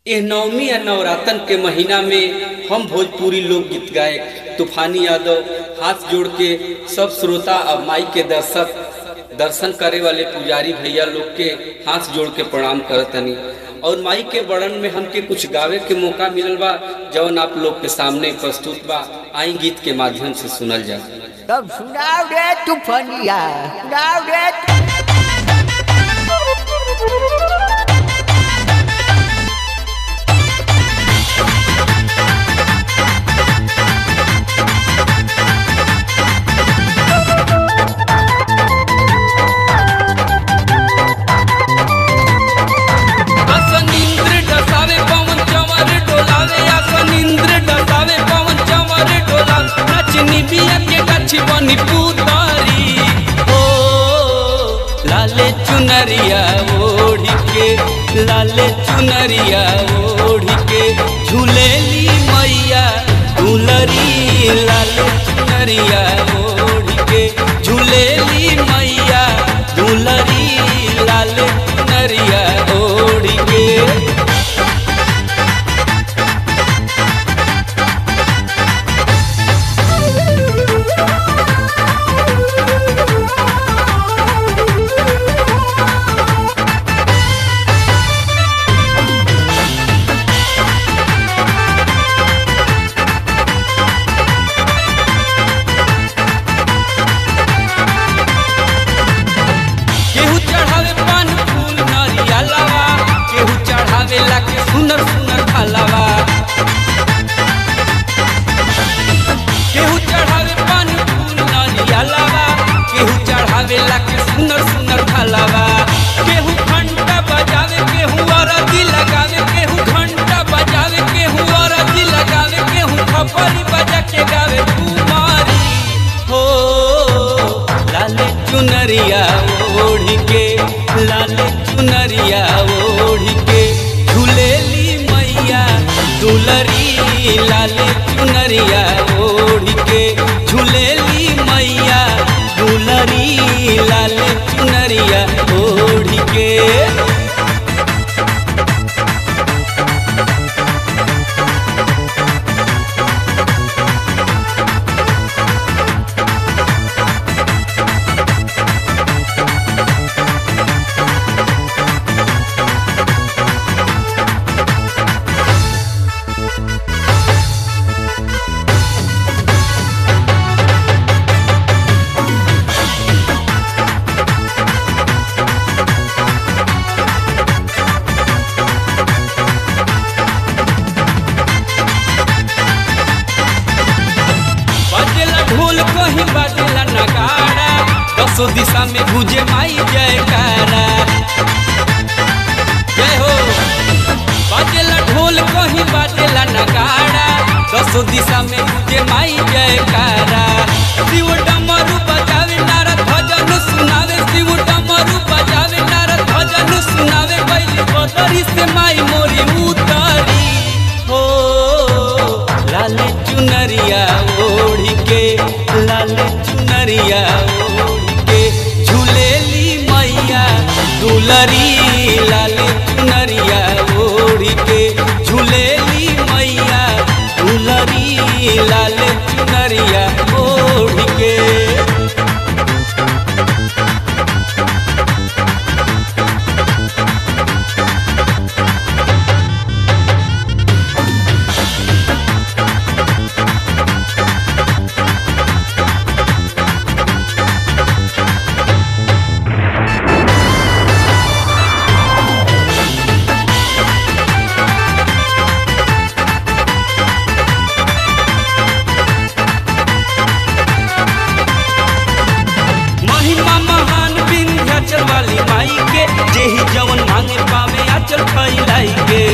एह नवमी या नवरातन के महीना में हम भोजपुरी लोकगीत गायक तूफानी यादव हाथ जोड़ के सब श्रोता और माई के दर्शक दर्शन करे वाले पुजारी भैया लोग के हाथ जोड़ के प्रणाम करतनी और माई के वर्णन में हमके कुछ गावे के मौका मिलल बा जवन आप लोग के सामने प्रस्तुत बा आई गीत के माध्यम से सुनल जा तब सुनाओ रे तूफानिया सुनाओ रे आसन इंद्र डसावे पवन चंवर डोलावे आसन इंद्र डसावे पवन चंवर डोलावे नचनी बिया के गछ बनी पुतारी ओ लाले चुनरिया ओढ़ी के लाले चुनरिया ओढ़ी के झूलेली मैया दुलरी लाले चुनरिया ओढ़ी के झूलेली मैया दुलरी लाले चुनरिया ओढ़ी के केहू चढ़ावे पान फूल नरिया लावा केहू चढ़ावे लाके सुनर सुनर फलावा केहू चढ़ावे पान फूल नरिया लावा केहू चढ़ावे लाके सुनर सुनर फलावा केहू घंटा बजावे केहू अरदी लगावे केहू घंटा बजावे केहू अरदी लगावे केहू खपरी बजा के गावे कुमारी हो लाले चुनरिया ओढ़ी के लाले चुनरिया ओढ़ी के झूलेली मैया दुलरी लाले चुनरिया ओढ़ी के झूलेली मैया दुलरी लाले चुनरिया ओढ़ी के बजेला ढोल कहीं बजेला नगाड़ा दसो दिशा में गुजे माई जयकारा जय हो बजेला ढोल कहीं बजेला नगाड़ा दसो दिशा में गुजे माई जयकारा शिव डमरू बजावे नारद भजन सुनावे शिव डमरू बजावे नारद भजन सुनावे बैली बदरी से माई मोरी उतारी हो लाले चुनरिया ओढ़ी के लाले चुनरिया ओढ़ी के झूलेली मैया दुलरी लाले चुनरिया ओढ़ी के झूलेली मैया दुलरी लाले चुनरिया ओढ़ी के महिमा महान विंध्याचल वाली माई के जेही जवन मांगे पावे आचल फैलाई के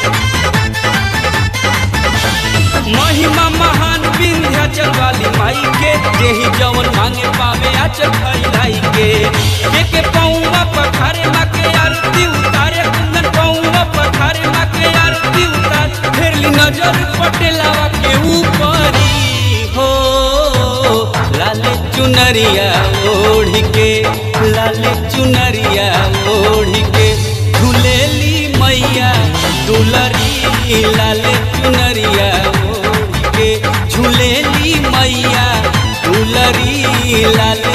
महिमा महान विंध्याचल वाली माई के जेही जवन मांगे पावे आचल फैलाई के के के पौवा पखारे माँ के आरती उतारे कुंदन पौवा पखारे माँ के आरती उतारे फेरली नजर पटेलावा के ऊपरी हो लाले चुनरिया ओढ़ के लाले चुनरिया ओढ़ के झूलेली मैया दुलरी लाल चुनरिया ओढ़ के झूलेली मैया दुलरी लाल